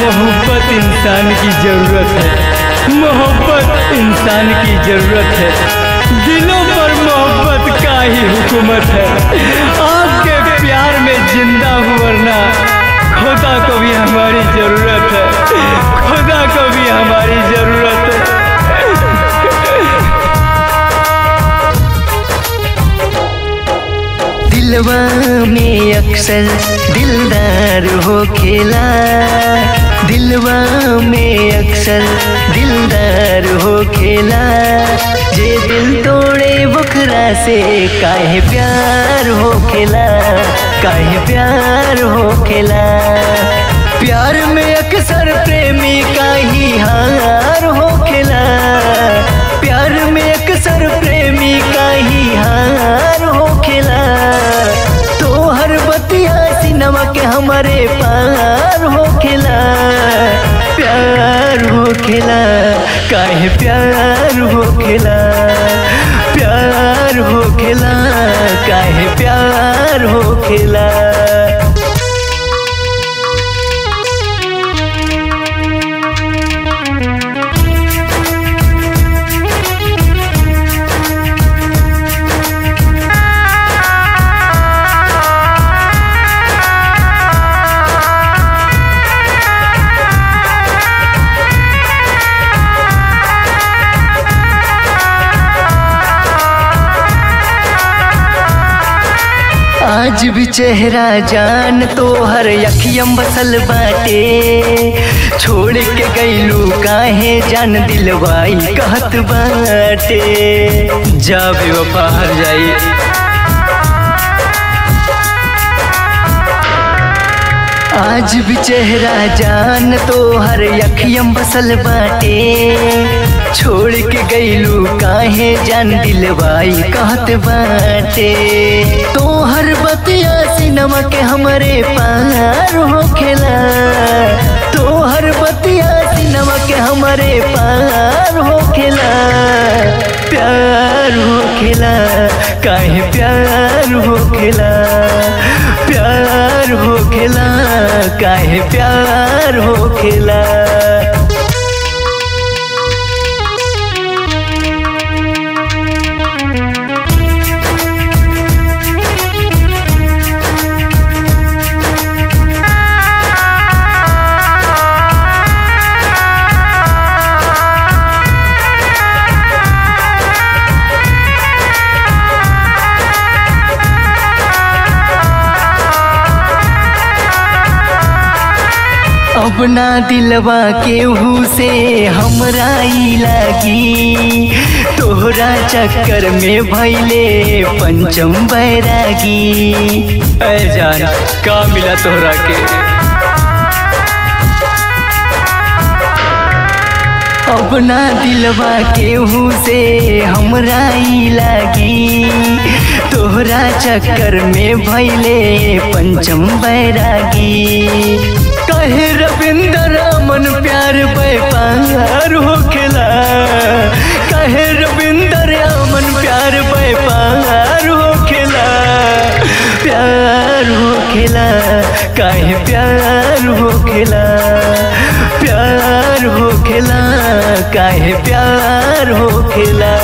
मोहब्बत इंसान की जरूरत है मोहब्बत इंसान की जरूरत है दिलों पर मोहब्बत का ही हुकूमत है आपके प्यार में जिंदा हूँ वरना खुदा को भी हमारी जरूरत है खुदा को भी हमारी जरूरत है दिलवा में अक्सर दिलदार हो खेला दिलवा में अक्सर दिलदार हो खेला जे दिल तोड़े बुखरा से काहे प्यार हो खेला काहे प्यार हो खेला प्यार में अक्सर प्रेमी का ही हार हो खेला प्यार में अक्सर प्रेमी का ही हार हो खेला तो हर बतिया सिनेमा के हमारे पार हो खेला प्यार हो खेला काहे प्यार हो खेला प्यार हो खेला काहे प्यार हो खेला आज भी चेहरा जान तो हर अखियम बसल बाटे छोड़ के गईलू काहे जान दिलवाई कहत बाटे जा बेवफा हर जाई आज भी चेहरा जान तो हर अखियम बसल बाटे छोड़ के गईलू काहे जान दिलवाई कहत बाटे तो हर बतिया सिनेमा के हमारे पार हो खेला तो हर बतिया सिनेमा के हमारे पार हो खेला प्यार हो खेला काहे प्यार हो खेला प्यार हो खेला काहे प्यार हो खेला अब ना दिलवा केहू से हमरा ई लागी तोहरा चक्कर में भैले पंचम बैरागी ऐ जान का मिला तोहरा के अब ना दिलवा केहू से हमरा ई लागी तोहरा चक्कर में भैले पंचम बैरागी कहे रविंदर अमन प्यार व्यापार हो खेला कहे रविंदर अमन प्यार व्यापार हो खेला प्यार हो खेला काहे प्यार हो खेला प्यार हो खेला काहे प्यार हो खेला